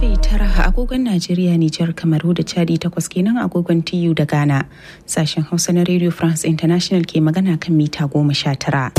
karfe tara agogon Najeriya, Nijar, Kamaru da Chadi takwas kenan agogon TU da Ghana. Sashen Hausa na Radio France International ke magana kan mita goma sha tara.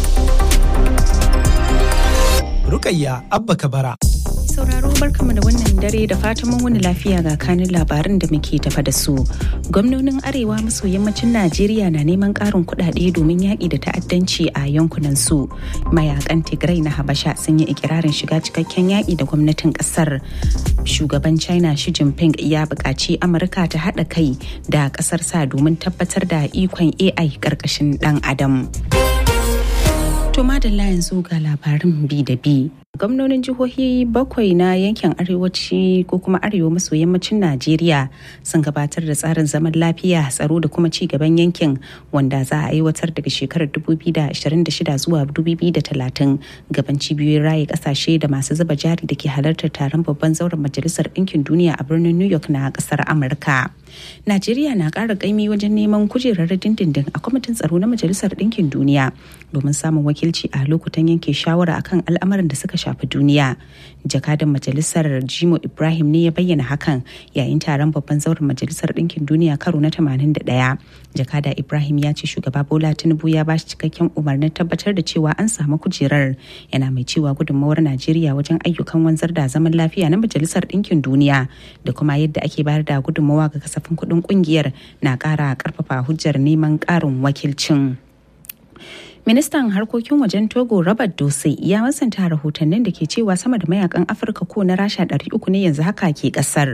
Rukayya Abba Kabara. sauraro barkamu da wannan dare da fatan mun wani lafiya ga kanin labaran da muke tafa da su. Gwamnonin Arewa maso yammacin Najeriya na neman ƙarin kuɗaɗe domin yaƙi da ta'addanci a yankunan su. Mayakan Tigray na Habasha sun yi ikirarin shiga cikakken yaƙi da gwamnatin ƙasar. Shugaban China Xi Jinping ya buƙaci Amurka ta haɗa kai da ƙasar sa domin tabbatar da ikon AI ƙarƙashin ɗan Adam. To madalla yanzu ga labarin bi da bi. gwamnonin jihohi bakwai na yankin arewaci ko kuma arewa maso yammacin najeriya sun gabatar da tsarin zaman lafiya tsaro da kuma ci gaban yankin wanda za a aiwatar daga shekarar 2026 zuwa 2030 gaban cibiyoyin raye kasashe da masu zuba jari da ke halartar taron babban zauren majalisar ɗinkin duniya a birnin new york na ƙasar amurka najeriya na ƙara ƙaimi wajen neman kujerar dindindin a kwamitin tsaro na majalisar ɗinkin duniya domin samun wakilci a lokutan yanke shawara akan al'amuran da suka shafi duniya jakadan majalisar jimo ibrahim ne ya bayyana hakan yayin taron babban zauren majalisar ɗinkin duniya karo na 81 jakada ibrahim ya ce shugaba bola tinubu ya bashi cikakken umarnin tabbatar da cewa an samu kujerar yana mai cewa gudunmawar najeriya wajen ayyukan wanzar da zaman lafiya na majalisar ɗinkin duniya da kuma yadda ake bayar da gudunmawa ga kasafin kuɗin ƙungiyar na ƙara ƙarfafa hujjar neman ƙarin wakilcin. ministan harkokin wajen togo robert dose ya masanta rahotannin da ke cewa sama da mayakan afirka ko na rasha 300 ne yanzu haka ke kasar